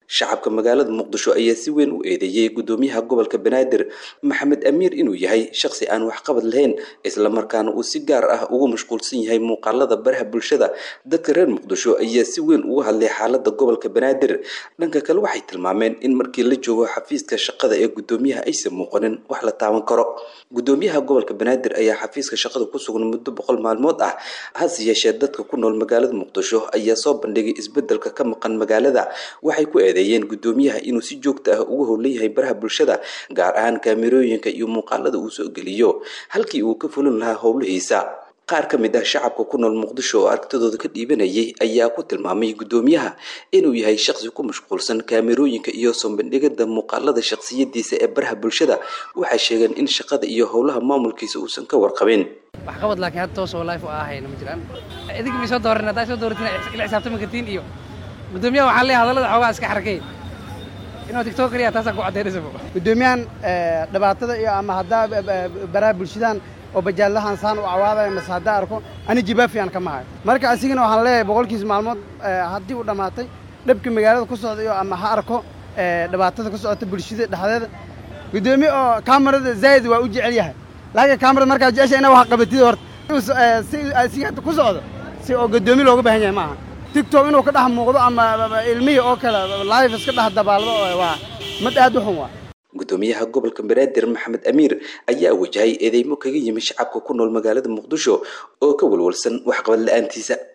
shacabka magaalada muqdisho ayaa si weyn u eedeeyey gudoomiyaha gobolka banaadir maxamed amiir inuu yahay shaqsi aan waxqabad lahayn islamarkaana uu si gaar ah ugu mashquulsan yahay muuqaalada baraha bulshada dadka reer muqdisho ayaa si weyn uga hadlay xaalada gobolka banaadir dhanka kale waxay tilmaameen in markii la joogo xafiiska shaqada ee gudoomiyaha aysan muuqanin wax la taaban karo gudoomiyaha gobolka banaadir ayaa xafiiska shaqada ku sugan muddo boqol maalmood ah hase yeeshee dadka ku nool magaalada muqdisho ayaa soo bandhigay isbedelka ka maqan magaalada waxay ku eedeeyeen gudoomiyaha inuu si joogta ah uga howlan yahay baraha bulshada gaar ahaan kaamirooyinka iyo muuqaalada uu soo geliyo halkii uu ka fulin lahaa howlihiisa qaar ka mid ah shacabka ku nool muqdisho oo aragtidooda ka dhiibanayay ayaa ku tilmaamay gudoomiyaha inuu yahay shaqsi ku mashquulsan kaamirooyinka iyo soobandhigada muuqaalada shakhsiyadiisa ee baraha bulshada waxay sheegeen in shaqada iyo howlaha maamulkiisa uusan ka warqabin waxqabad laakiin hadda toos oo life oo ahayna ma jiraan idinka may soo dooran haddaa soo dooratin ila xisaabtami kartiin iyo gudoomiyaha waxaan leeyahay hadallada xoogaa iska xarakay inuu tiktok kaliya taasaan ku caddaynaysa gudoomiyahan dhibaatada iyo ama haddaa baraha bulshadan oo bajaallahan saan u cawaadaya mase haddaa arko ani jibaafiyan kama hayo marka asigana waxaan leeyahay boqolkiisa maalmood haddii uu dhammaatay dhabka magaalada ku socda iyo ama ha arko dhibaatada ku socota bulshada dhexdeeda gudoomiye oo kamarada zaa'id waa u jecel yahay laakiin kamarada markaa jecesha ina wax qabatid horta si asiga hadda ku socdo si oo gudoomiye looga baahan yahay maaha tigtok inuu ka dhex muuqdo ama ilmihii oo kale live iska dhex dabaaldo waa mid aad u xun waa gudoomiyaha gobolka banaadir maxamed amiir ayaa wajahay eedeymo kaga yimi shacabka ku nool magaalada muqdisho oo ka walwalsan waxqabad la-aantiisa